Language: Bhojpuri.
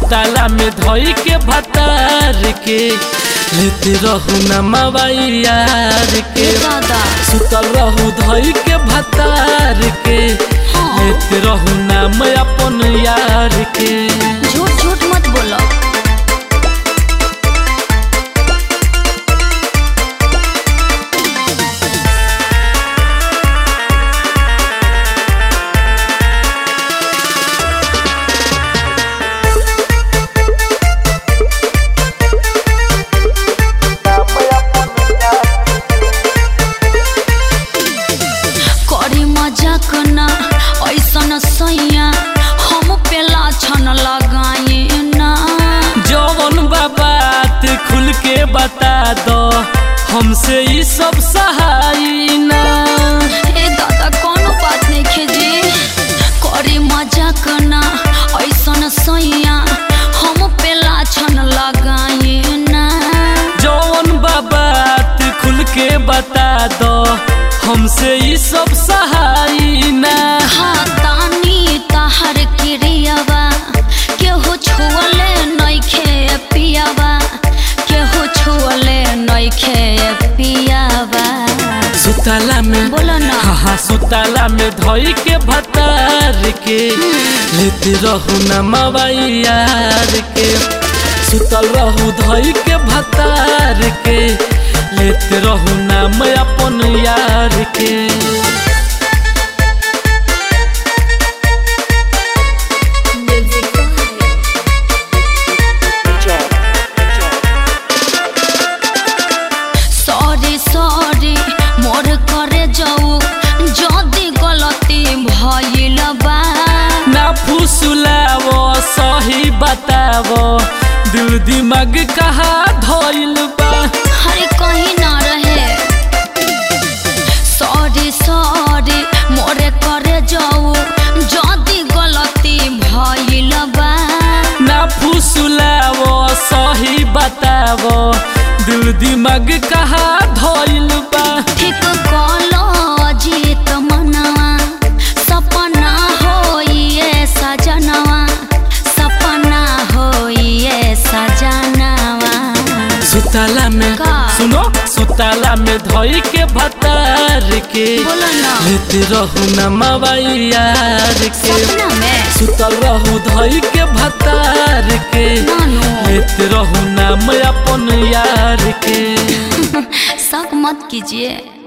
सुताला में धोई के भतार के लेते रहू न मवाई यार के दादा सुतल रहू धोई के भतार के हाँ। लेते रहू नाम अपन यार के झूठ झूठ मत बोलो करी मजाक ना ऐसन सैया हम पेला छन लगाए ना जौन बा बात खुल के बता दो हमसे ई सब सहाई ना ए दादा कोनो बात नहीं खेजी करी मजाक ना ऐसन सैया हम पेला छन लगाए ना जौन बा बात खुल के बता दो हमसे ई सब सहाई ना हाँ तानी ताहर क्रियावा केहू छुअले नइखे पियावा केहू छुअले नइखे पियावा सुताला में बोलो ना हाँ हाँ सुताला में धोई के भतार के लेते रहू न मवाई यार के सुतल रहू धोई के भतार के लेते रहू नाम अपन यार के सॉरी सॉरी मोर करे जाऊ जदी गलती भइल बा ना फुसुलावो सही बतावो दिल दिमाग कहा धोइल बा हरे कहीं ना रहे सॉरी सॉरी मोरे करे जाऊ जदी गलती भइल बा ना फुसुलावो सही बतावो दिल दिमाग कहा धोइल बा ठीक कलो जीत मनवा सपना होइए सजनवा सपना होइए सजनवा सुताला में का? सुनो सुताला में धोई के भतार के बोलो ना लेते रहू न मवाई यार के सपना में सुतल रहू धोई के भतार के नानू लेते रहू नाम अपन यार के शक मत कीजिए